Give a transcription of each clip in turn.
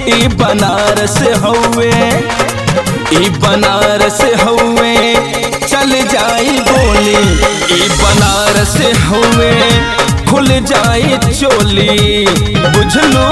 ई बनारस हउए ई बनारस हउए चल जाई गोली ई बनारस हउए खुल जाई चोली बुझलू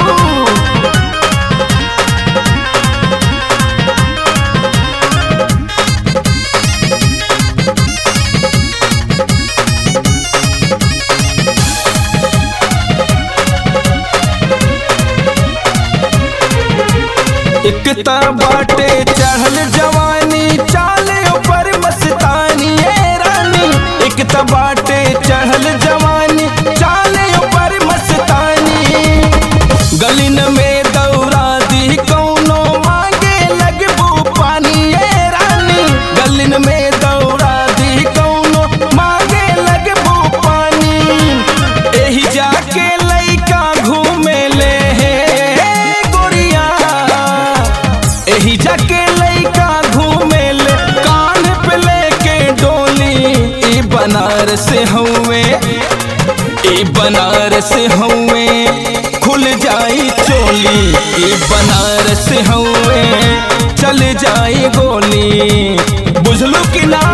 एकता बाटे चढ़ल जवानी चाले ऊपर मस्तानी ए रानी एकता बाटे चढ़ल जवानी चाले ऊपर मस्तानी गलिन में दौरा दी कौनो मांगे लगबू पानी ए रानी गलिन में दौरा दी कौनो मांगे लगबू पानी एही जाके लइका घूमे ले हे गोरिया एही जाके लइका घूमे ले कान पे लेके डोली ई बनारस हउए ई बनारस हउए खुल जाई चोली ई बनारस हउए चल जाई गोली बुझलू कि ना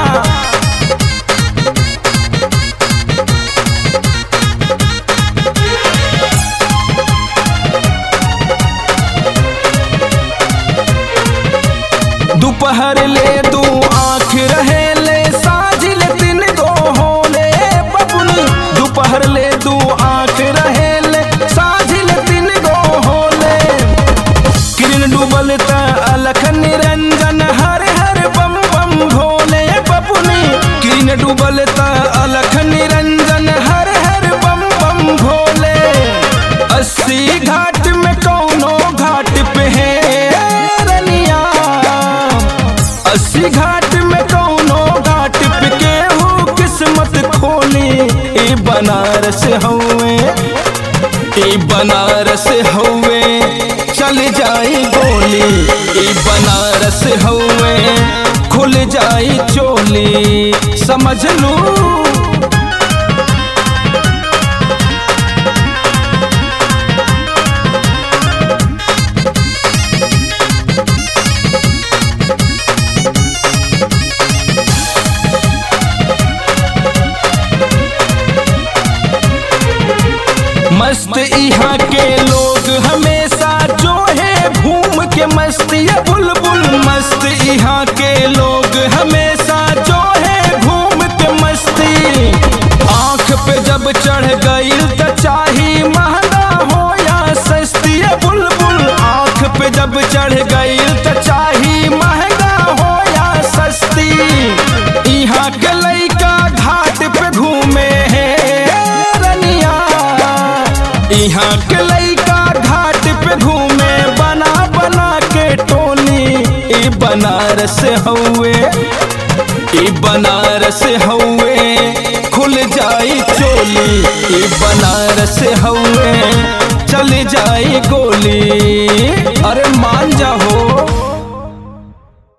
दोपहर ले दू आँख रहे ले साझिल दिन गो होले बबुनी दोपहर ले दू आँख रहे ले साझिल दिन गो होले किरण डूबल त अलख निरंजन हर हर बम बम भोले बबुनी किरण डूबल त अलख निरंजन हर हर बम बम भोले अस्सी घाट में कौनो घाट पे है रनिया अस्सी घाट में कौनो घाट पे केहू किस्मत खोली ई बनारस हउए ई बनारस हउए चल जाई गोली ई बनारस हउए खुल जाई चोली समझ लू मस्त यहाँ के लोग हमेशा जो है घूम के मस्त ये बुलबुल मस्त यहाँ के लोग हमेशा जो है घूम के मस्ती आँख पे जब चढ़ गई त चाही महंगा हो या सस्ती ये बुलबुल आँख पे जब चढ़ गई त चाही महंगा हो या सस्ती यहाँ के लइका घाट पे घूमे है रनिया यहाँ के लइका घाट पे घूमे बना बना के टोली ई बनारस हउए ई बनारस हउए खुल जाई चोली ई बनारस हउए चल जाई गोली अरे